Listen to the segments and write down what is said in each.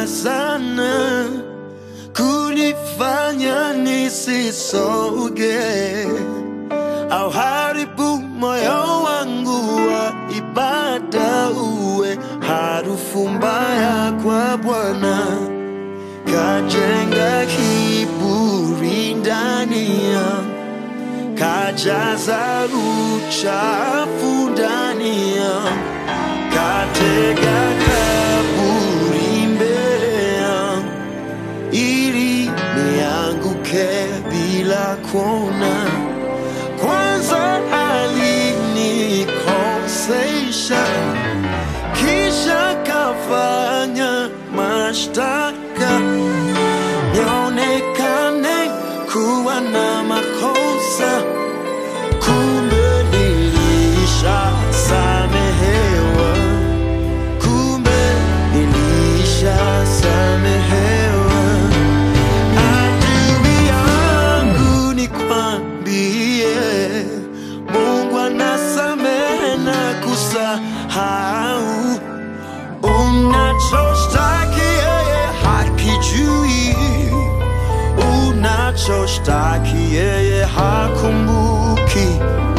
sana kunifanya nisisoge au haribu moyo wangu wa ibada uwe harufu mbaya kwa Bwana, kajenga kiburi ndani yangu, kajaza uchafu ndani yangu, katega kaburi mbele yangu ili nianguke bila kuona. Kwanza alinikosesha, kisha kafanya mashtaka nionekane kuwa na makosa, kumbe nilishasamehewa, kumbe nilishasamehewa. Adui yangu nikwambie, Mungu anasamehe na kusahau. Unachoshtaki yeye hakijui, unachoshtaki yeye hakumbuki,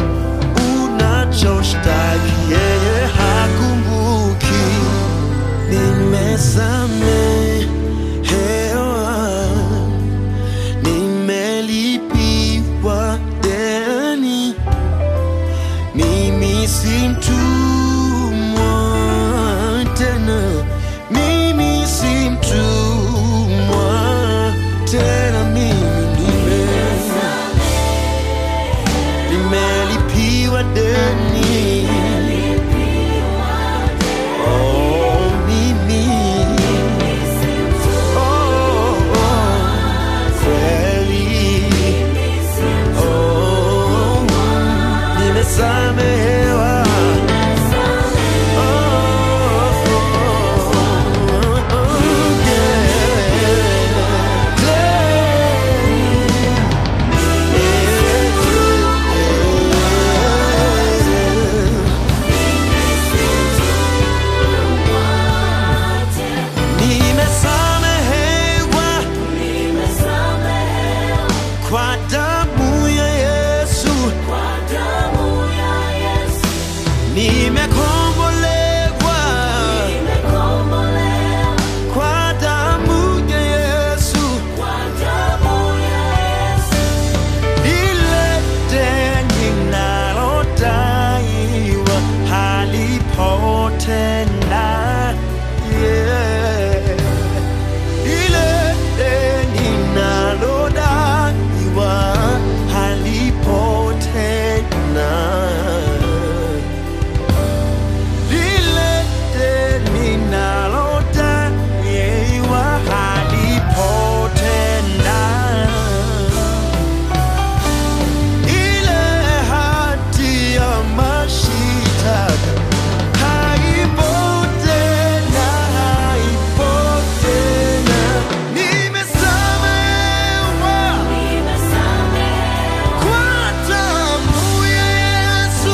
unachoshtaki yeye hakumbuki. Nimesamehewa, nimelipiwa deni, mimi si mtumwa tena, mimi si mtumwa tena, mimi nime nimelipiwa deni. Oh, mimi oh, oh, kweli oh, nimesamehewa. Oh, oh, oh, yeah. Nimesamehewa kwa damu ya Yesu, nimekombolewa kwa damu ya Yesu, ile deni nalodaiwa halipo tena, yeah. ile deni nalodaiwa halipo tena, lile deni nalodaiwa halipo tena, ile hati ya mashitaka haipo tena, haipo tena. Nimesamehewa kwa damu ya Yesu,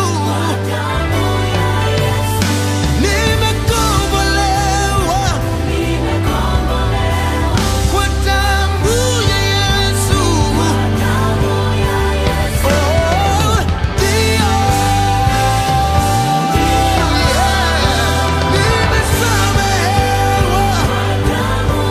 nimekombolewa kwa damu ya Yesu. Oh, ndio. Nimesamehewa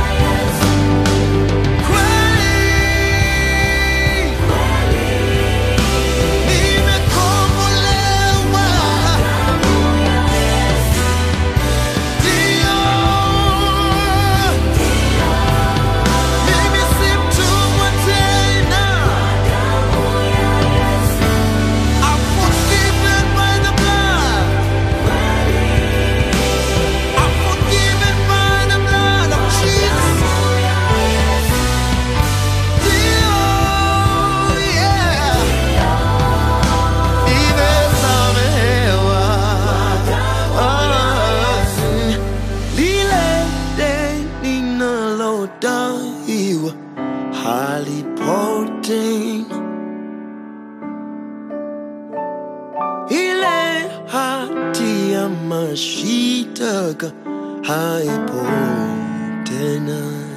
halipote ile hati ya mashitaka haipo tena